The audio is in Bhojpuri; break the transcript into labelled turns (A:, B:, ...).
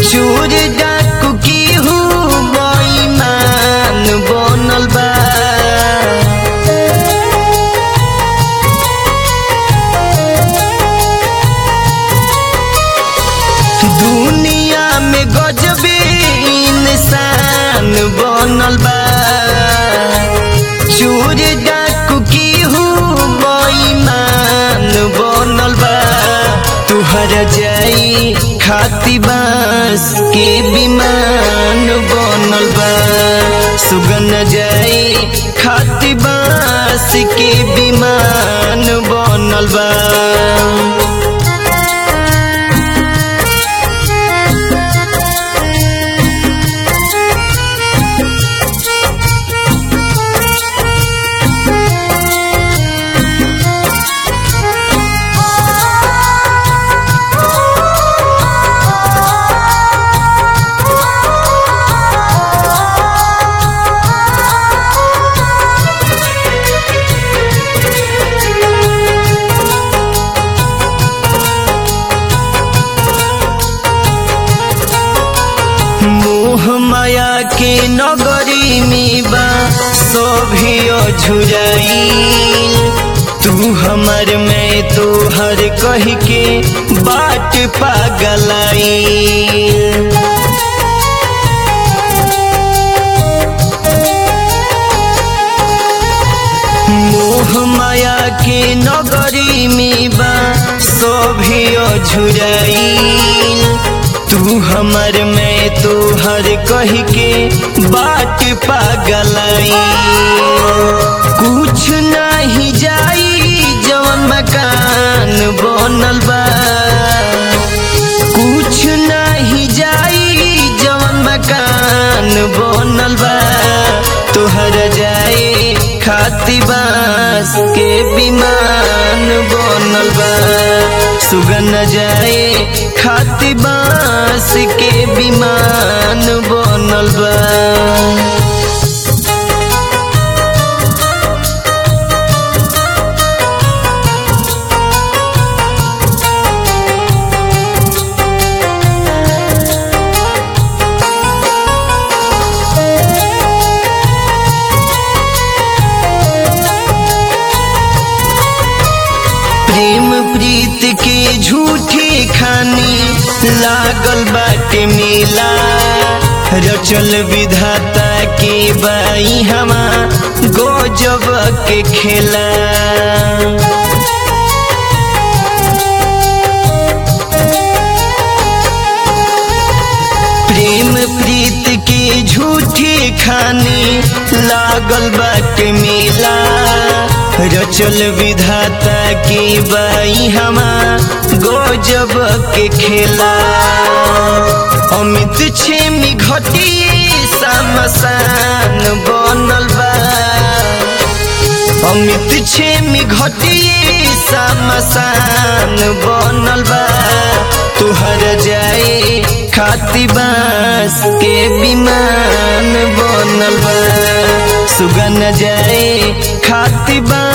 A: चोर डाकू की हूँ बेईमान बनल बा दुनिया में गजबे इंसान बनल बा चोर डाकू की हूँ बेईमान बनल बा तुहर जाई खाती बास के विमान बनल बा सुगन जाई खाती बास के विमान बनल बा मोह माया के नगरी में बा सभी झुराई तू हमर मैं तो हर कह के बाट पागलाई मोह माया के नगरी में बा सभी झुराई तू हमर मैं तो हर कह के बाट पागलाई कुछ नहीं जाई जवन मकान बनल बा कुछ नहीं जाई जवन मकान बनल बा तोहर जाए खाती बास के विमान बनल बा सुगन जाए खाती बास के विमान बनल बा प्रेम प्रीत के झूठे खानी लागल बाटे मेला रचल विधाता के बाई हमा गजब के खेला प्रेम प्रीत के झूठे खानी लागल बाटे मेला रचल विधाता के बाई हमा गजब के खेला अमित छेमी घटिए समसान बनल बा अमित छेमी घटिए समसान बनल बा तुहर जाए खाती बास के विमान बनल बा सुगन जाए खाती बा